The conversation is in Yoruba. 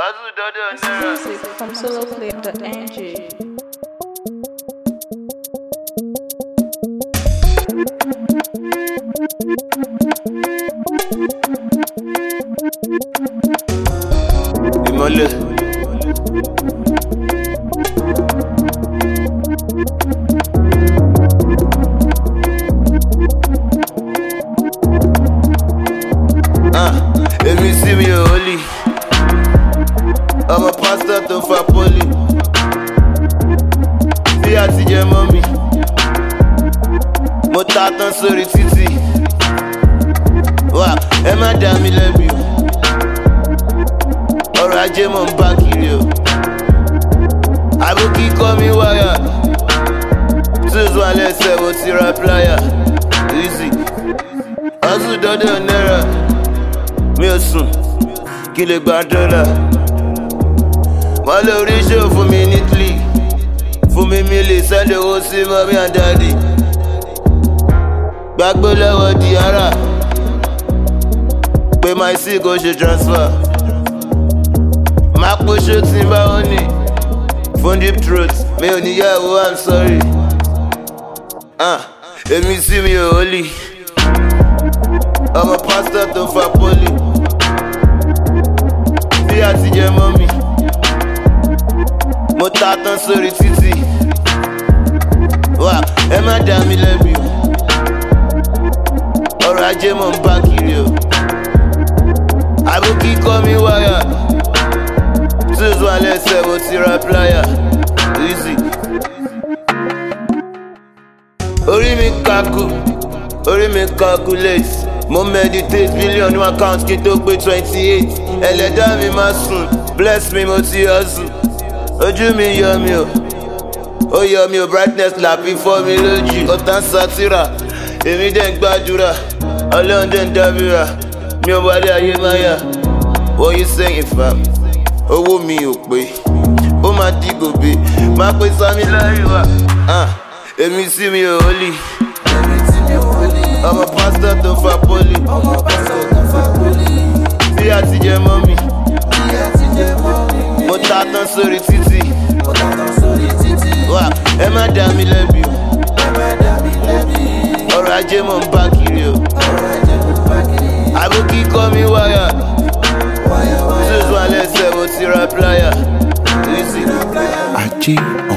Hustle dọ́dọ̀ náírà. Exclusive from soloclip.ng. Ìmọ̀lẹ̀. Ah, Èmi sí mi ò hólì. Ọmọ pásítọ̀ tó fa pólì. Bí àtijọ́ mọ́ mi. Mo ta tán sórí títì. Wà ẹ má dá mi lẹ́bi o ọrọ̀ ajé mọ̀ ń bá kiri o. àbúkí kọ́ mi wáyà tools wà lẹ́sẹ̀ mo ti ra pláyà easy. hustle dọ́dọ̀ náírà mi ò sùn kí lè gba dọ́là. wọ́n lè orí ṣòwò fún mi ní italy fún mi mi lè sẹ́ndì owó sí mọ́mí and daddy. gbàgbé lọ́wọ́ di ara pé my sí kò ṣe transfer máa pọ́ṣó tí n bá wọn ní fún deep throat mi ò níyàwó i'm sorry ah èmi sí mi ò hólì ọmọ pásítọ̀ tó fa pólì bí àtijọ́ mọ́ mi mo ta tán sórí títì wà ẹ má dá mi lẹ́bi o ọrọ̀ ajé mọ̀ ń bá kiri o àbúkí kọ́ mi wáyà tools wà lẹ́sẹ̀ mo ti ra pláyà easy. orí mi kakú orí mi calculate mo meditate billion ní account kí n tó pé twenty eight ẹlẹ́dá mi máa sùn bless me mo ti hustle ojú mi yọ mi o ó yọ mi o brightness làbí fọ́ mi lójú ọ̀tá ń sátìrà èmi dẹ̀ ń gbàdúrà ọlọ́run dẹ̀ ń dábìrà mi ò wálé ayé máyà what you saying fam owó mi ò pé ó máa di gòbè máa pé sami láríwá èmi sí mi ò hólì ọmọ pásítọ̀ tó fa pólì bí àtijọ́ mọ́ mi mo ta tán sórí títì wà ẹ má dá mi lẹ́bi o ọrọ̀ ajé mọ̀ ń bá kiri o àbúkí kọ́ mi wáyà tools wà lẹ́sẹ̀ mo ti ra pláyà easy. Ajé